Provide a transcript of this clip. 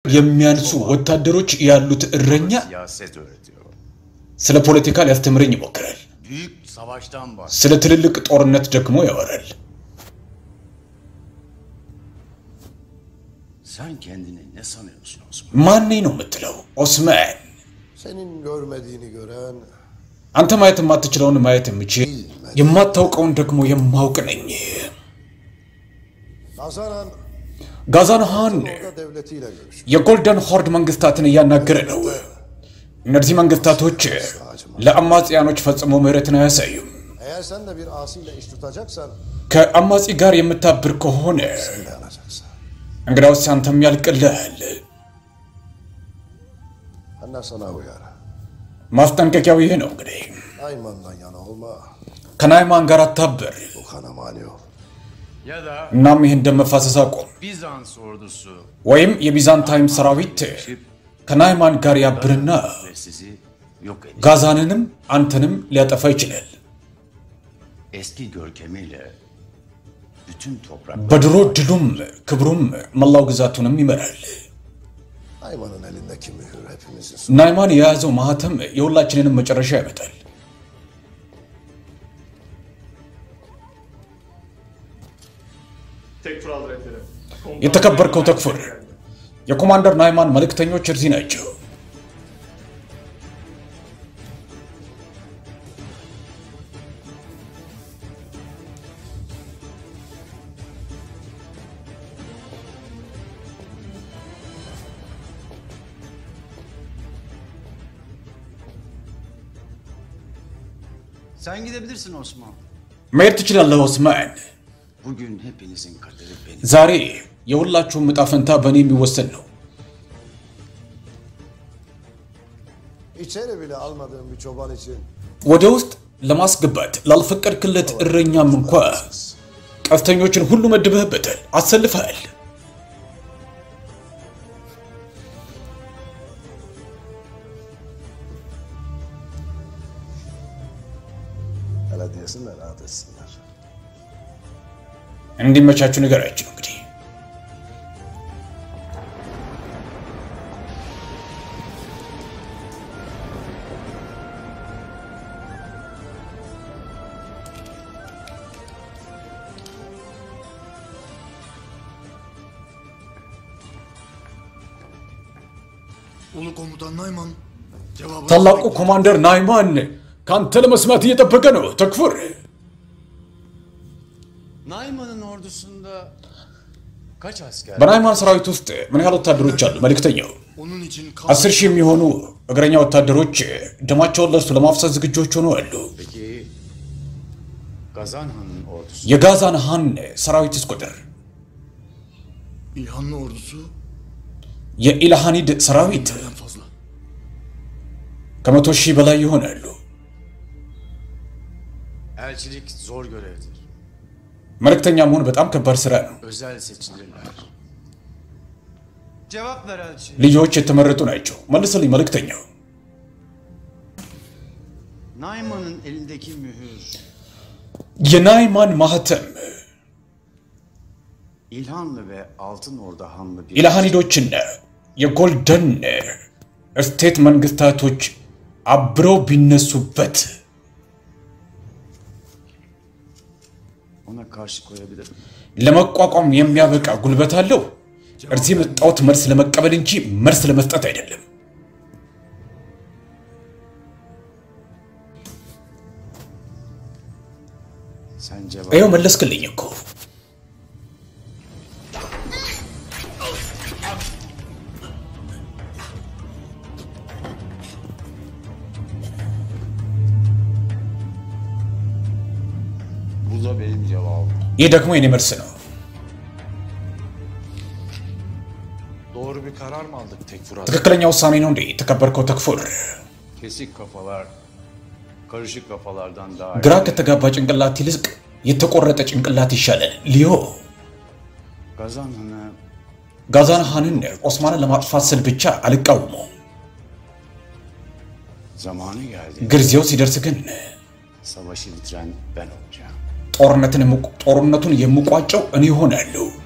የሚያንሱ ወታደሮች ያሉት እረኛ siyaset öğretiyor. ስለ ፖለቲካ ሊያስተምረኝ ይሞክራል። Büyük savaştan bahsediyor. ስለ ትልልቅ ጦርነት ደግሞ ያወራል። Sen kendini ne sanıyorsun Osman? ማን ነው የምትለው? ኦስማን Senin görmediğini gören አንተ ማየት የማትችለውን ማየት የምችል የማታውቀውን ደግሞ የማውቅ ነኝ። Hasan Han ጋዛን ሃን orada devletiyle görüştü. የጎልደን ሆርድ መንግስታትን እያናገረ ነው። እነዚህ መንግስታቶች ለአማጽያኖች ፈጽሞ ምህረትን አያሳዩም። Eğer sen de bir asiyle iş tutacaksan ከአማጺ ጋር የምታብር ከሆነ dayanacaksın. እንግዳውስ አንተም ያልቅልሃል። Anne sana uyar. ማስጠንቀቂያው ይሄ ነው እንግዲህ Ayman'dan yana olma. ከናይማን ጋር አታብር። Bu kana mani ol. Ya da እናም ይህን ደም መፋሰስ አቁም። Bizans ordusu ወይም የቢዛንታይም ሰራዊት ከናይማን ጋር ያብርና ve sizi yok edecek. ጋዛንንም አንተንም ሊያጠፋ ይችላል። Eski görkemiyle bütün toprak በድሮ ድሉም ክብሩም መላው ግዛቱንም ይመራል። Ayman'ın elindeki mühür hepimizin su. ናይማን የያዘው ማህተም የሁላችንንም መጨረሻ ያመጣል። Tekfur Hazretleri. Komutan የተከበርከው Naim ተክፉር geldi. የኮማንደር ናይማን መልእክተኞች እዚህ ናቸው። Sen gidebilirsin Osman. መሄድ ትችላለህ ኦስማን። Bugün hepinizin kaderi benim. ዛሬ የሁላችሁም ዕጣ ፈንታ በእኔ የሚወሰን ነው። İçeri bile almadığın bir çoban için ወደ ውስጥ ለማስገባት ላልፈቀድክለት እረኛም እንኳ ቀስተኞችን ሁሉ መድበህበታል፣ አሰልፈሃል። hele diyesinler rahat etsinler. እንዲመቻችሁ ንገራችሁ እንግዲህ Ulu komutan Nayman cevabı ታላቁ ኮማንደር ናይማን ከአንተ ለመስማት እየጠበቀ ነው። ተክፉር Naiman'ın ordusunda kaç asker? በናይማን ሰራዊት ውስጥ ምን ያህል ወታደሮች አሉ? መልእክተኛው onun için kan አስር ሺህ የሚሆኑ እግረኛ ወታደሮች ደማቸውን ለእርሱ ለማፍሰስ ዝግጆች ሆነው አሉ። Peki Gazanhan'ın ordusu የጋዛን ሃን ሰራዊትስ ቁጥር İlhanlı ordusu የኢልሃኒድ ሰራዊት en fazla. ከመቶ ሺህ በላይ ይሆናሉ። elçilik zor görevdir. መልእክተኛ መሆን በጣም ከባድ ስራ ነው። Özel seçilirler. Cevap ver elçi. ልጆች የተመረጡ ናቸው። መልስልኝ መልእክተኛው። Naiman'ın elindeki mühür የናይማን ማህተም İlhanlı ve Altın Orda Hanlı bir ኢልሃኒዶችና የጎልደን ስቴት መንግስታቶች አብረው ቢነሱበት ona karşı koyabilirim. ለመቋቋም የሚያበቃ ጉልበት አለው። እዚህ የመጣሁት መልስ ለመቀበል እንጂ መልስ ለመስጠት አይደለም። Sen cevap ይኸው መለስክልኝ እኮ። Bu da benim cevabım. ይህ ደግሞ የኔ መልስ ነው። Doğru bir karar mı aldık Tekfur Hazretleri? ትክክለኛ ውሳኔ ነው እንዴ የተከበርከው ተክፉር? Kesik kafalar, karışık kafalardan daha ግራ ከተጋባ ጭንቅላት ይልቅ የተቆረጠ ጭንቅላት ይሻላል። ሊዮ Gazanhan'ı ጋዛን ሃንን ኦስማንን ለማጥፋት ስል ብቻ አልቃወመውም። zamanı geldi. ጊዜው ሲደርስ ግን Savaşı bitiren ben olacağım. ጦርነትን የሙ- ጦርነቱን የምቋጨው እኔ እሆናለሁ።